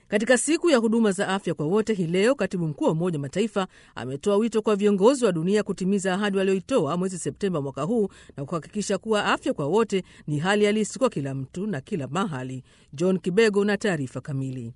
Katika siku ya huduma za afya kwa wote hii leo, katibu mkuu wa Umoja wa Mataifa ametoa wito kwa viongozi wa dunia kutimiza ahadi walioitoa mwezi Septemba mwaka huu na kuhakikisha kuwa afya kwa wote ni hali halisi kwa kila mtu na kila mahali. John Kibego na taarifa kamili.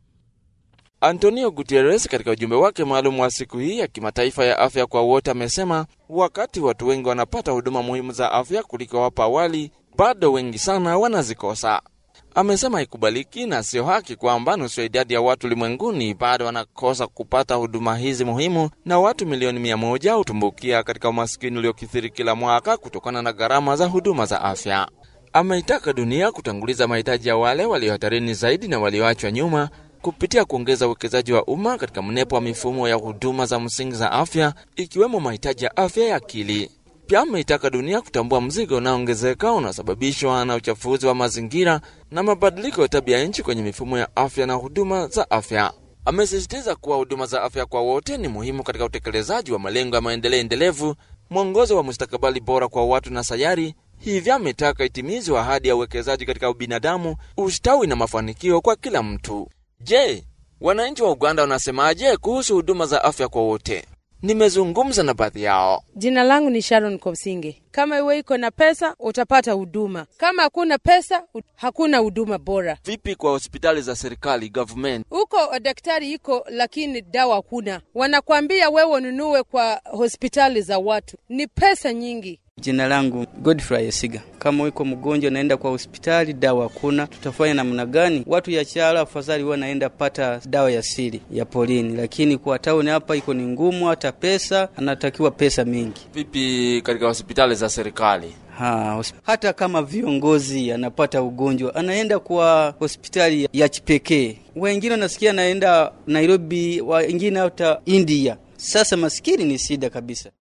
Antonio Guterres katika ujumbe wake maalum wa siku hii ya kimataifa ya afya kwa wote amesema wakati watu wengi wanapata huduma muhimu za afya kuliko hapo awali, bado wengi sana wanazikosa. Amesema haikubaliki na sio haki kwamba nusu ya idadi ya watu ulimwenguni bado wanakosa kupata huduma hizi muhimu, na watu milioni mia moja hutumbukia katika umaskini uliokithiri kila mwaka kutokana na gharama za huduma za afya. Ameitaka dunia kutanguliza mahitaji ya wale walio hatarini zaidi na walioachwa nyuma kupitia kuongeza uwekezaji wa umma katika mnepo wa mifumo ya huduma za msingi za afya ikiwemo mahitaji ya afya ya akili. Pia ameitaka dunia kutambua mzigo unaoongezeka unaosababishwa na uchafuzi wa mazingira na mabadiliko ya tabia nchi kwenye mifumo ya afya na huduma za afya. Amesisitiza kuwa huduma za afya kwa wote ni muhimu katika utekelezaji wa malengo ya maendeleo endelevu, mwongozo wa mustakabali bora kwa watu na sayari. Hivyo ametaka itimizwe ahadi ya uwekezaji katika ubinadamu, ustawi na mafanikio kwa kila mtu. Je, wananchi wa Uganda wanasemaje kuhusu huduma za afya kwa wote? Nimezungumza na baadhi yao. Jina langu ni Sharon Kopsinge. Kama iwe iko na pesa utapata huduma, kama hakuna pesa hakuna huduma bora. Vipi kwa hospitali za serikali government? Huko daktari iko, lakini dawa hakuna. Wanakwambia wewe ununue kwa hospitali za watu, ni pesa nyingi. Jina langu Godfrey Esiga. Kama uko mgonjwa naenda kwa hospitali, dawa hakuna, tutafanya namna gani? Watu ya chala afadhali wanaenda pata dawa ya siri ya polini, lakini kwa tauni hapa iko ni ngumu, hata pesa anatakiwa pesa mingi. Vipi katika hospitali za serikali? Ha, hata kama viongozi anapata ugonjwa anaenda kwa hospitali ya kipekee. Wengine wanasikia anaenda Nairobi, wengine hata India. Sasa maskini ni shida kabisa.